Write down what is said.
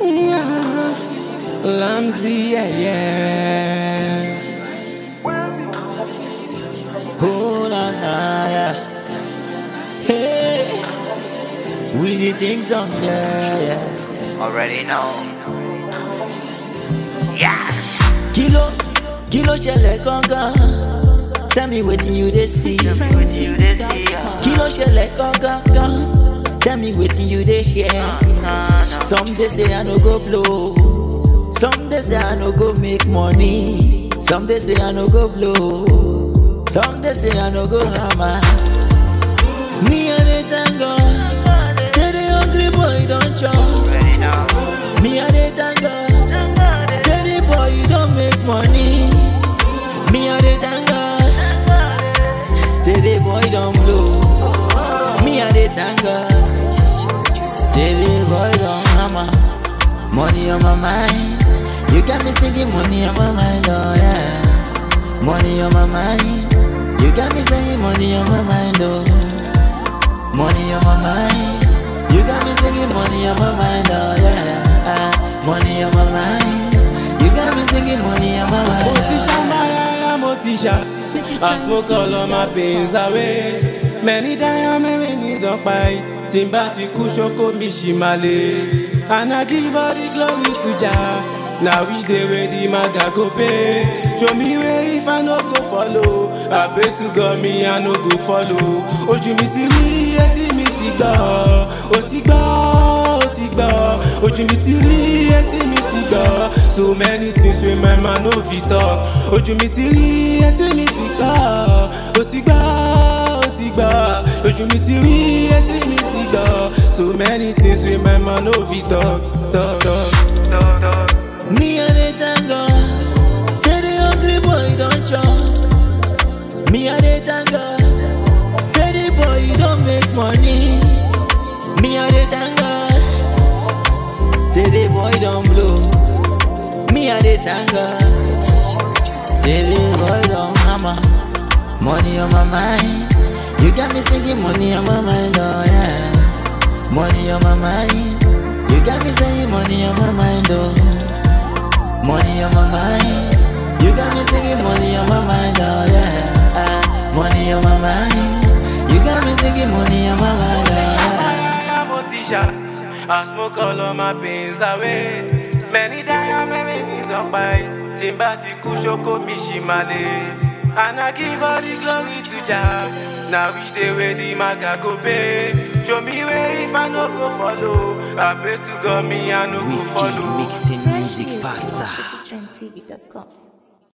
Lamzy, yeah, yeah. Oh, la, la, yeah. Hey, we the things on, yeah, yeah. Already know. Yeah. Kilo, kilo ṣẹlẹ̀ gangan. Tell me wetin you dey see. With you this year. Kilo ṣẹlẹ̀ gangan. Tell me wetin you dey hear. No, no. Some dey say I no go blow. Some dey say I no go make money. Some dey say I no go blow. Some dey say I no go hammer. Me I dey thank God. Say the hungry boy don chop. Already know. Me I dey thank God. Say the boy you don make money. Me I dey thank God. Say the boy don blow. Me I dey thank God. Say the boy don hammer. Money on my mind. You got me singing money on my mind, oh yeah. Money on my mind. You got me saying money on my mind, oh. Money on my mind. You got me singing money on my mind, oh yeah. Ah, money on my mind. You got me singing money on my mind. Motisha, my motisha. I smoke all of my pains away. Many times, many don't buy. Timba ti kú ṣoko mi ṣì máa le. And I give all the glory to Jah. Now which day wey the maga go pay? Show me way if I no go follow. I pray to God me I no go follow. Ojú mi ti rí, etí mi ti gbọ́. Ó ti gbọ́, ó ti gbọ́. Ojú mi ti rí, etí mi ti gbọ́. So many things wey my man no fit talk. Ojú mi ti rí, etí mi ti gbọ́. Ó ti gbọ́, ó ti gbọ́. Ojú mi ti rí, etí mi ti gbọ́. So many things wey my man no fit talk. talk, talk. talk, talk. Me I dey thank God. Say the hungry boy don chop. Me I dey thank God. Say the boy you don make money. Me I dey thank God. Say the boy don blow. Me I dey thank God. Say the boy don hammer. Money on my mind. You got me singing money on my mind, oh yeah. Money on my mind. You got me saying money on my mind, oh. Money on my mind. You got me singing money on my mind, oh yeah. Ah, money on my mind. You got me singing money on my mind, oh yeah. Motisha, I smoke all of my pains away. Many times, many don't buy. Timba ti kú ṣoko mi ṣì máa le. And I give all the glory to Jah. Now which day wey the maga go pay? Show me way if I no go follow. I pray to God me I no go Whiskey follow. mixing Fresh music music faster. on citytrendtv.com.